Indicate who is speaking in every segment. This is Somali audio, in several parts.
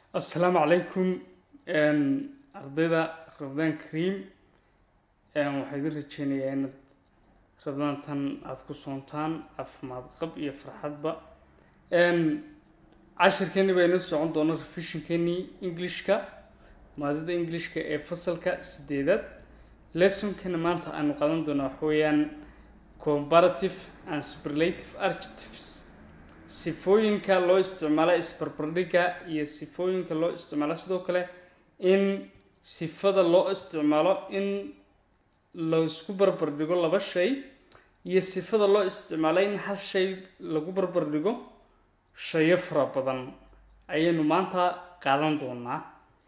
Speaker 1: assalaamu calaykum ardayda rabdaan kariim waxaa idin rajeynayaa inaad rabdaantan aada ku soontaan caafimaad qab iyo farxadba cashirkeeni baa inoo socon doona revisionkeenii englishka maadada englishka ee fasalka sideedaad lessonkana maanta aanu qaadan doona waxa weeyaan comparative and superlative adjectives sifooyinka loo isticmaalo isbarbardhigga iyo sifooyinka loo isticmaalo sidoo kale in sifada loo isticmaalo in laisku barbardhigo laba shay iyo sifada loo isticmaalo in hal shay lagu barbardhigo shayo fara badan ayaynu maanta qaadan doonaa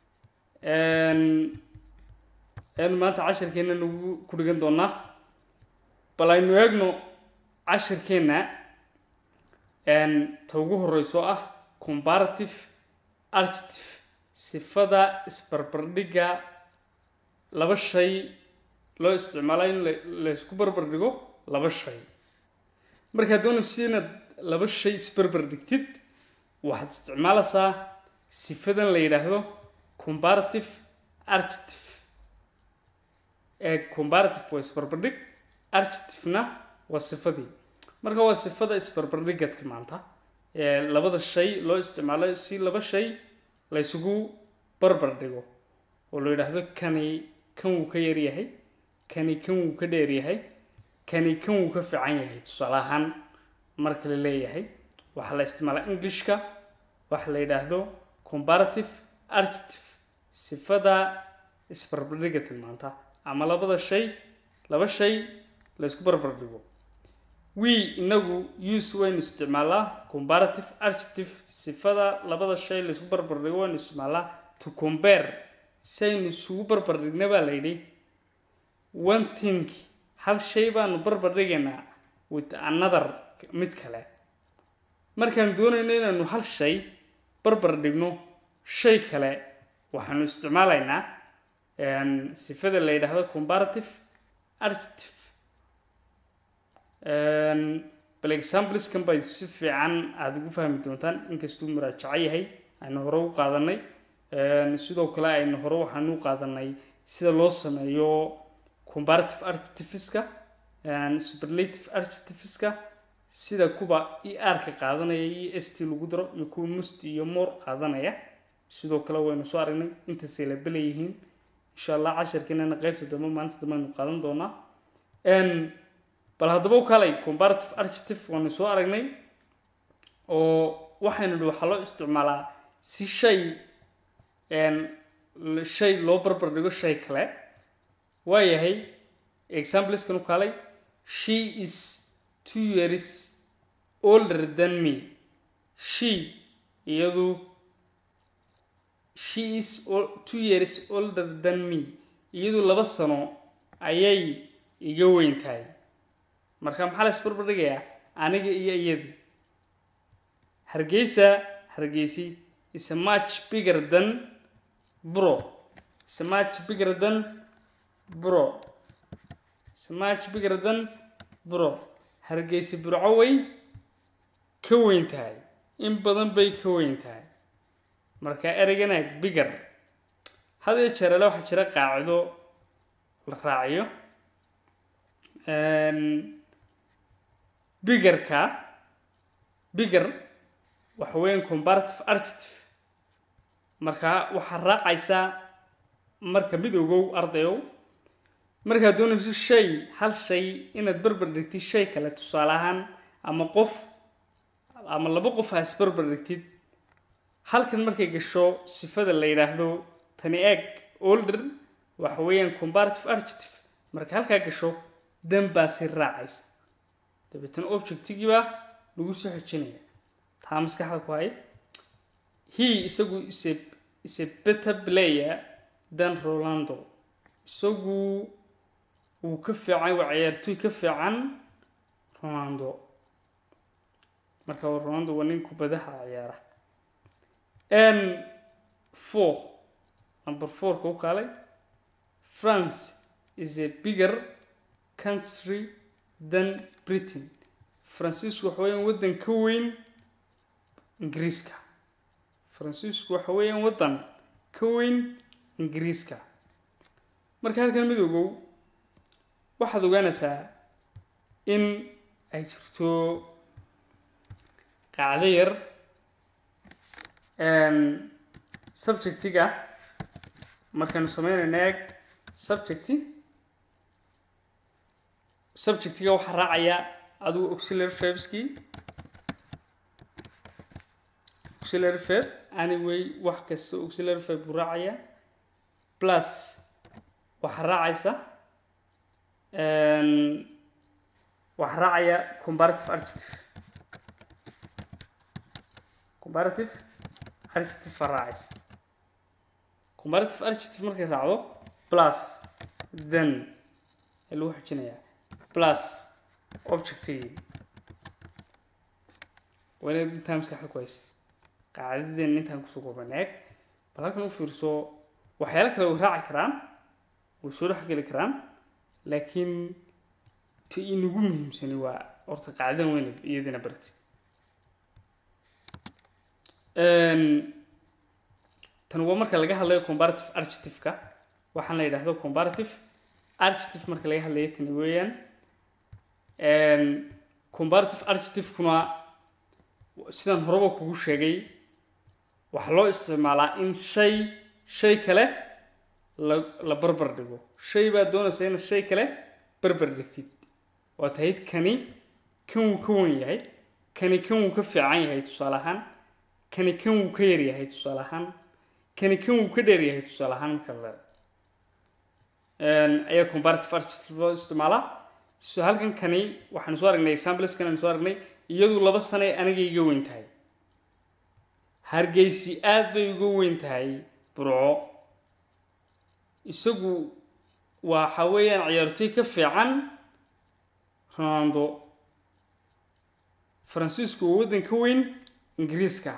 Speaker 1: ayaynu maanta cashirkeena nagu ku dhigan doonaa bal aynu eegno cashirkeena ta ugu horeyso ah comparative adjective sifada isbarbardhigga laba shay loo isticmaalo in laysku barbardhigo laba shay markaad doonayso inaad laba shay isbarbardhigtid waxaad isticmaalaysaa sifadan la yidhaahdo comparative adjective ee comparative waa isbarbardhig adjectivena waa sifadii marka waa sifada isbarbardhigga tilmaanta ee labada shay loo isticmaalo si laba shay la ysugu barbardhigo oo la yidhaahdo kani kan wuu ka yaryahay kani kan wuu ka dheeryahay kani kan wuu ka fiican yahay tusaale ahaan marka la leeyahay waxaa la isticmaalaa englishka waxa la yidhaahdo comparative adjective sifada isbarbardhigga tilmaanta ama labada shay laba shay la ysku barbardhigo we inagu use waynu isticmaalaa comparative adjective sifada labada shay laysku barbardhigo waynu isticmaalaa to compare si aynu isugu barbardhigna baa la yidhi one thing hal shay baanu barbardhigaynaa with another mid kale markaan doonayno inaanu hal shay barbardhigno shay kale waxaanu isticmaalaynaa sifada la yidhaahdo comparative adjective bal exampleskan bay si fiican aada ugu fahmi doontaan inkastuu muraajaco yahay aynu hore u qaadanay sidoo kale aynu hore waxaanu u qaadanay sida loo sameeyo comparative adjectiveska superlative adjectiveska sida kuwa e r-ka qaadanaya e s t lagu daro iyo kuwa must iyo more qaadanaya sidoo kale waynu soo aragnay intaasay la belayihiin insha allah casharkeenana qeybta dambe maalinta dambe aynu qaadan doonaa bal haddaba u kalay comparative adjective waanu soo aragnay oo waxaynu idhi waxaa loo isticmaalaa si shay shay loo barbardhigo shay kale waayahay exampleskan u kalay she is two years older than me she iyadu she is two years older than me iyadu laba sano ayay iga weyn tahay marka maxaa la isbarbardhigayaa aniga iyo iyadii hargeysa hargeysi is a much bigger than bro is a much bigger than bro is a much bigger than bro hargeysi burco way ka weyn tahay in badan bay ka weyn tahay marka ereygana bigger had iyo jeerale waxaa jira qaacido la raaciyo biggerka bigger waxa weeyaan comparative adjective marka waxaa raacaysaa marka mid ogow ardayow markaad doonayso shay hal shay inaad barbar dhigtid shay kale tusaale ahaan ama qof ama laba qof ha isbarbar dhigtid halkan markay gasho sifada la yidhaahdo tani eeg older waxa weeyaan comparative adjective marka halkaa gasho dan baa si raacaysa dabeetana objectigiibaa lagu soo xejinaya taa maskaxda ku hay he isagu ise ise better player than rolando isagu wuu ka fiican waa ciyaartoy ka fiican ronaldo marka ronaldo waa nin kubadaha ciyaara n four number fourka u kaalay france is a bigger country than britain faransiisku waxa weeyaan waddan ka weyn ingiriiska faransiisku waxa weeyaan waddan ka weyn ingiriiska marka halkan midoogow waxaad ogaanaysaa in ay jirto qacdo yar subjectiga markaynu sameynayna eeg subjecti subjectiga waxaa raacaya adigu auxiliary verbskii auxiliary verb anyway wax kasta auxiliary verb buu raacaya plus waxaa raacaysa waxaa raacaya comparative adjective comparative adjective baa raacaysa comparative adjective markay raacdo plus then ee lagu xujinayaa plus objectigii waa inaad intaa maskaxda ku haysa qaacidadeen intaan kusoo kooban eeg bal halkan u fiirso waxyaalo kale way raaci karaan way soo dhex geli karaan laakiin ti inagu muhiimsani waa horta qaacidan weyna iyadina baratid tan waa marka laga hadlayo comparative adjective-ka waxaan la yidhaahdo comparative adjective marka laga hadlayo tani weeyaan comparative adjective-kuna sidaan horeba kugu sheegay waxaa loo isticmaalaa in shay shay kale la la barbar dhigo shay baad doonaysa inaad shay kale barbar dhigtid waa tahid kani kan wuu ka wan yahay kani kan wuu ka fiican yahay tusaale ahaan kani kan wuu ka yar yahay tusaale ahaan kani kan wuu ka dheer yahay tusaale ahaan marka la ayaa comparative adjective loo isticmaalaa so halkan kani waxaanu soo aragnay exampleskan aanu soo aragnay iyadu laba sane aniga iga weyn tahay hargeysi aad bay uga weyn tahay burco isagu waxa weeyaan ciyaartoy ka fiican ronaldo faransiisku waa waddan ka weyn ingiriiska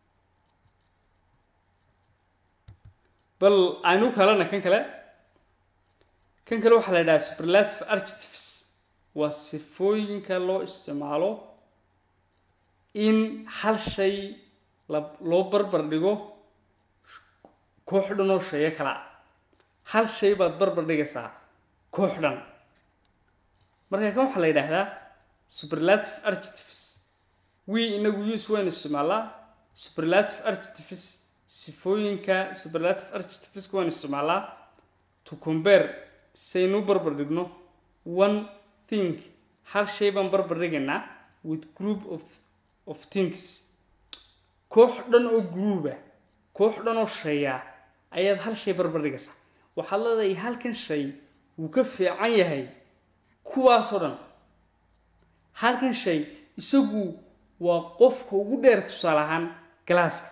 Speaker 1: bal aynu kalena kan kale kan kale waxaa la yidhaha superlative adjectives waa sifooyinka loo isticmaalo in hal shay la loo barbar dhigo koox dhan oo sheeyo kala ah hal shay baad barbar dhigaysaa koox dhan marka kan waxaa la yidhaahdaa superlative adjectives we inagu use waynu isticmaalaa superlative adjectives sifooyinka superlative adjectiveska waynu isticmaalaa to compare saynu barbar dhigno one thing hal shay baan barbar dhigaynaa with group of of things koox dhan oo gruuba koox dhan oo shaya ayaad hal shay barbar dhigaysaa waxaad leedahay halkan shay wuu ka fiican yahay kuwaasoo dhan halkan shay isagu waa qofka ugu dheer tusaale ahaan galaaska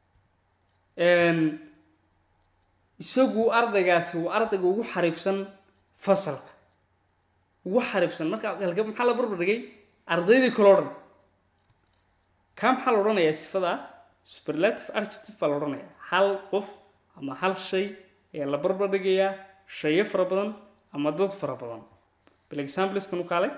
Speaker 1: isagu ardaygaasi waa ardayga ugu xariifsan fasalka ugu xariifsan marka halka maxaa la barbar dhigay ardaydii kaloo dhan kaa maxaa la odhanayaa sifada superlative adjective baa la odhanayaa hal qof ama hal shay ayaa la barbar dhigayaa shayo fara badan ama dad fara badan bal exampleskan u kaalay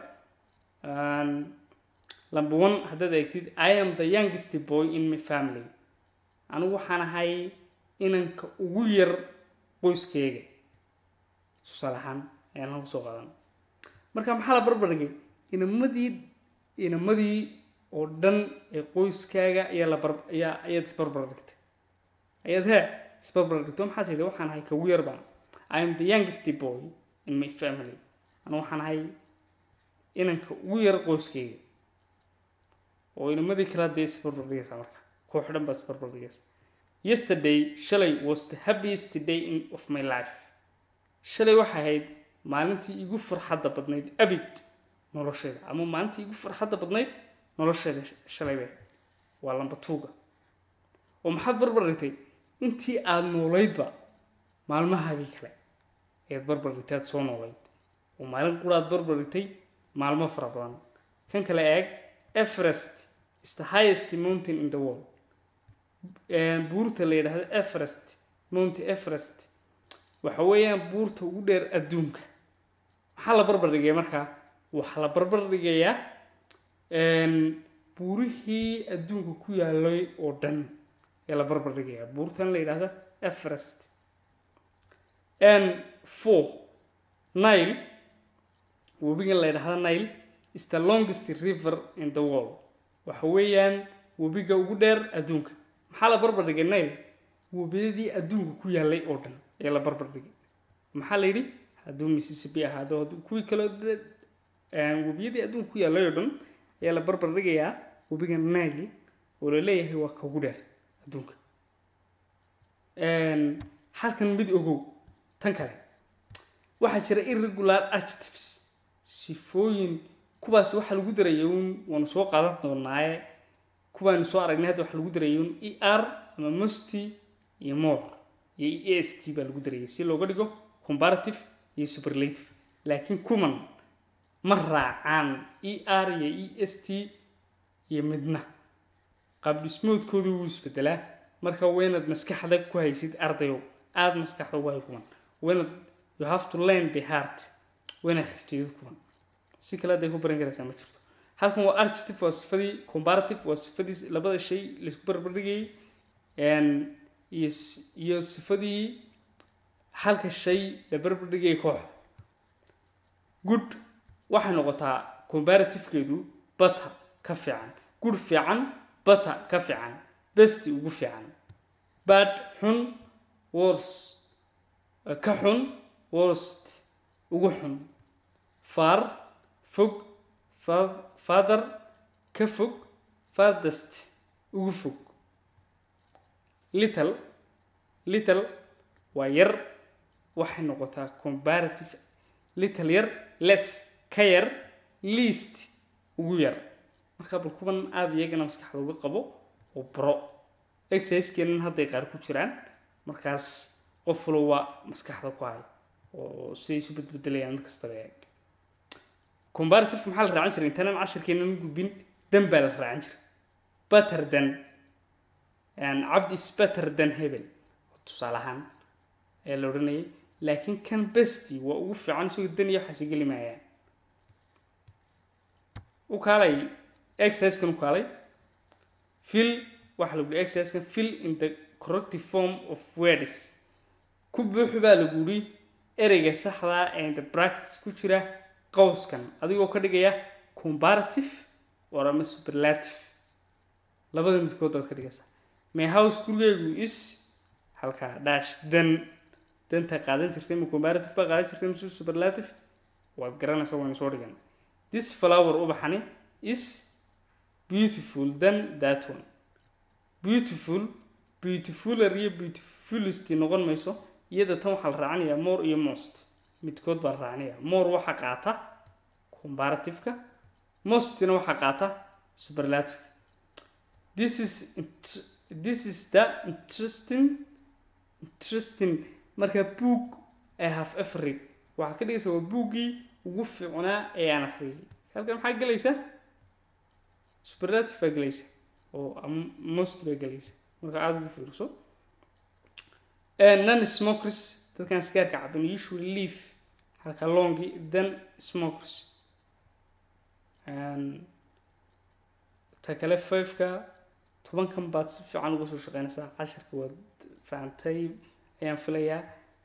Speaker 1: number one haddaad eegtid i am the youngest boy in my family anigu waxaan ahay inanka ugu yar qoyskeyga tusaale ahaan ayaan halka soo qaadan marka maxaa la barbar dhigay inamadii inamadii oo dhan ee qoyskaaga ayaa la bar ayaa ayaad isbarbar dhigtay ayaad hee isbarbar dhigto maxaad tidhi waxaan ahay ka ugu yar baan i am the youngest boy in my family anigu waxaan ahay inanka ugu yar qoyskeyga oo inamadii kala dee isbarbar dhigaysaa marka koox dhan baad isbarbar dhigaysaa yesterday shalay was the happiest day in, of my life shalay waxay ahayd maalintii igu farxadda badnayd abid nolosheeda ama maalintii igu farxadda badnayd nolosheeda shalay bay waa lamba tuuga oo maxaad barbar dhigtay intii aada noolaydba maalmahaagii kale ayaad barbar dhigtay aad soo noolayd oo maalin quraad barbar dhigtay maalmo fara badan kan kale eeg everest is the highest mountain in the world buurta la yidhaahdo everest mount everest waxa weeyaan buurta ugu dheer adduunka maxaa la barbar dhigaya markaa waxaa la barbar dhigayaa buurihii adduunka ku yaalay oo dhan ayaa la barbar dhigayaa buurtan la yidhaahdo everest and four nile webigan la yidhaahdo nile is the longest river in the world waxa weeyaan webiga ugu dheer adduunka maxaa la barbar dhigay nile webiyadii adduunka ku yaalay oo dhan ayaa la barbar dhigay maxaa la yidhi hadduu mississippi ahaado hadduu kuwii kaloo webiyadii adduunka ku yaalay oo dhan ayaa la barbar dhigayaa webiga nile oo la leeyahay waa ka ugu dheer adduunka halkan mid ogow tan kale waxaa jira irregular adjectives sifooyin kuwaas waxaa lagu daraya un waanu soo qaadan doonaaye kuwaanu soo aragnay hadda waxaa lagu daraya un e r ama musty iyo more iyo e s t baa lagu darayay si looga dhigo comparative iyo superlative laakiin kuman ma raacaan e r iyo e s t iyo midna qaab dhismoodkoodu wuu isbedelaa marka waynaad maskaxda ku haysid ardayow aada maskaxda ugu hay kuman waynaad you have to learn the heart waynaad xifdiyid kuman si kale hadday ku baran karaysaa ma jirto halkan waa adjective waa sifadii comparative waa sifadii labada shay laisku barbardhigayay iyo iyo sifadii halka shay la barbardhigayay kooxda good waxay noqotaa comparativekeedu bata ka fiican good fiican bata ka fiican besti ugu fiican bad xun wors ka xun worst ugu xun far fog father ka fog farthest ugu fog little little waa yar waxay noqotaa comparative little yar less ka yar least ugu yar marka bal kuwan aada iyagana maskaxda uga qabo oo baro exerciseskeenan hadday qaar ku jiraan markaas qof walba maskaxda ku hay oo siday isu bedbedelayaan mid kastaba eeg comparative maxaa la raacan jiray intaanaan cashirkeenan gudbin dan baa la raacan jiray better than cabdi is better than hebel tusaale ahaan ayaa la odhanayay laakiin kan besti waa ugu fiican isagoo dan iyo waxaasi geli maayaan u kaalay exerciskan u kaalay fill waxaa lagu yihi exerciskan fill in the corrective form of words ku buuxu baa lagu yihi ereyga saxdaa ee the practice ku jira qowskan adigoo ka dhigaya comparative or ama superlative labada midkood baad ka dhigaysaa my house gurigeygu is halkaa dash dan danta qaadan jirtay ma comparative baa qaadan jirtay mise superlative waad garanaysaa waynu soo dhigan this flower ubaxani is beautiful than that one beautiful beautifuler iyo beautifulist noqon mayso iyada tan waxaa la raacinayaa more iyo most midkood baa la raacinaya more waxaa qaata comparativeka mostna waxaa qaata superlative this is this is the interesting interesting marka book i have ever read waxaad ka dhigaysaa waa buuggii ugu fiicnaa ee aan akhriyay halkan maxaa gelaysa superlative baa gelaysa oo most baa gelaysa marka aada ugu fiirso non smokers dadkan sigaarka caban usually leave halka longi then smokers ta kale fiveka tobankan baad si fiican uga soo shaqeynaysaa cashirka waad fahantay ayaan filayaa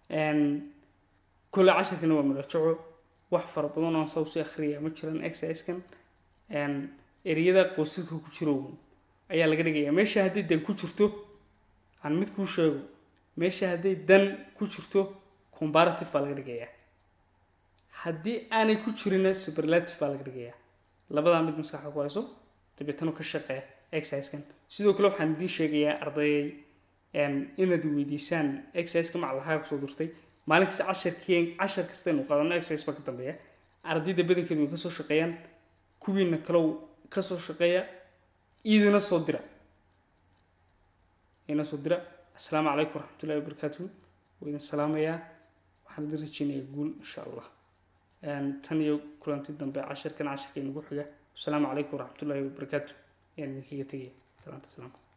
Speaker 1: kule cashirkana waa madajaco wax fara badan oo saa usii akhriya ma jiran exerciskan ereyada qoysaska ku jiro ayaa laga dhigayaa meesha hadday dan ku jirto aan mid kuu sheego meesha hadday dan ku jirto comparative baa laga dhigayaa haddii aanay ku jirina superlative baa laga dhigayaa labadaa mid maskaxda ku hayso dabeetana ka shaqee exerciskan sidoo kale waxaan idiin sheegayaa ardayay inaad weydiisaan exerciseka maclahaa kusoo dirtay maalin kasta casharkeen cashar kastaynu qaadano exercise baa ka dambeeya ardayda badankeedu way kasoo shaqeeyaan kuwiina kalow kasoo shaqeeya iiduna soo dira ina soo dira asalaamu calaykum waraxmatullahi wabarakaatu waa idin salaamayaa waxaan idin rajeynayaa guul insha allah tan iyo kulanti dambe cashirkan cashirka inagu xiga asalaamu calaykum waraxmatullahi wabarakaatu ayaan idinkaga tegaya salaanta salaamka